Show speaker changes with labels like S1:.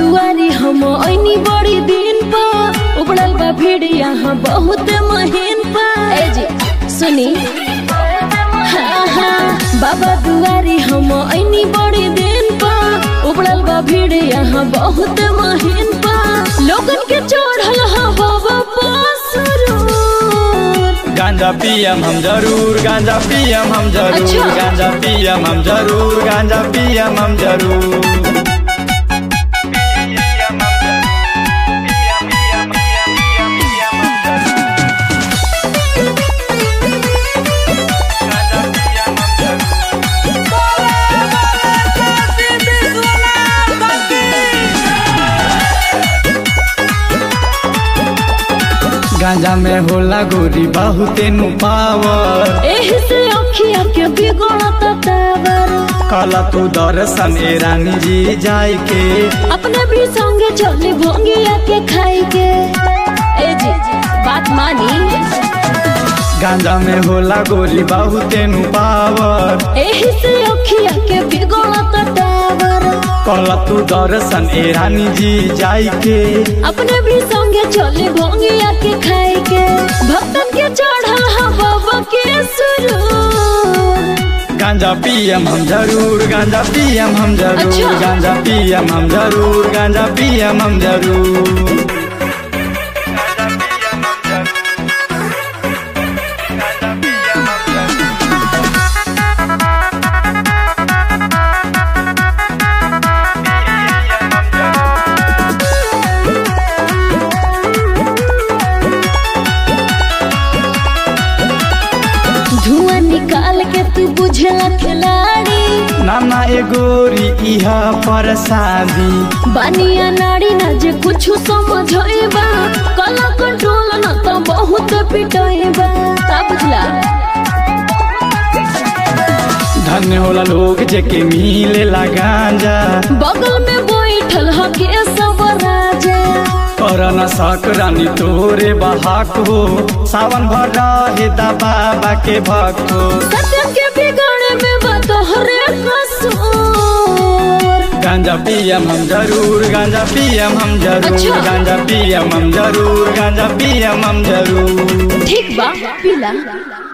S1: दुआरी हम ऐनी बड़ी दिन पा उबड़ल बा भीड़ यहाँ बहुत महीन पा ए जी सुनी हाँ हाँ बाबा दुआरी हम ऐनी बड़ी दिन पा उबड़ल बा भीड़ यहाँ बहुत महीन पा लोगन के चढ़ल हवा पसरूर
S2: गांजा पियम हम जरूर गांजा पियम हम जरूर
S1: अच्छा।
S2: गांजा पियम हम जरूर गांजा पियम हम जरूर गांजा में होला गोरी बहुते नु पावर
S1: एही से अखिया के बिगड़त टावर
S2: कला तू दर्शन ए रानी जी जाय के
S1: अपने भी संगे चले भोंगिया के खाई के ए जी बात मानी
S2: गांजा में होला गोरी बहुते नु पावर
S1: एही से अखिया के बिगड़त टावर
S2: कला तू दर्शन ए रानी जी जाय के
S1: अपने भी संगे चले भोंगिया के खाई के भक्तन के चढ़ल हवा के सुरूर
S2: गांजा पियम हम जरूर गांजा पियम हम जरूर
S1: अच्छा।
S2: गांजा पियम हम जरूर गांजा पियम हम जरूर
S1: धुआं निकाल के तू बुझला खिलाड़ी
S2: नाना ए गोरी इहा पर शादी
S1: बानिया नाड़ी ना जे कुछ समझेबा कला कंट्रोल ना तो बहुत पिटएबा का बुझला
S2: धन्य होला लोग जेके मिलेला गांजा
S1: बगल में बैठल हके सब राजा
S2: कर न सक रानी तोरे बहाक हो सावन भर रहे दा बाबा के भक्त हो
S1: सत्यम के बिगड़े में बतोहरे कसूर
S2: गांजा पियम हम जरूर गांजा पियम हम जरूर
S1: अच्छा।
S2: गांजा पियम हम जरूर गांजा पियम हम जरूर
S1: ठीक बा पीला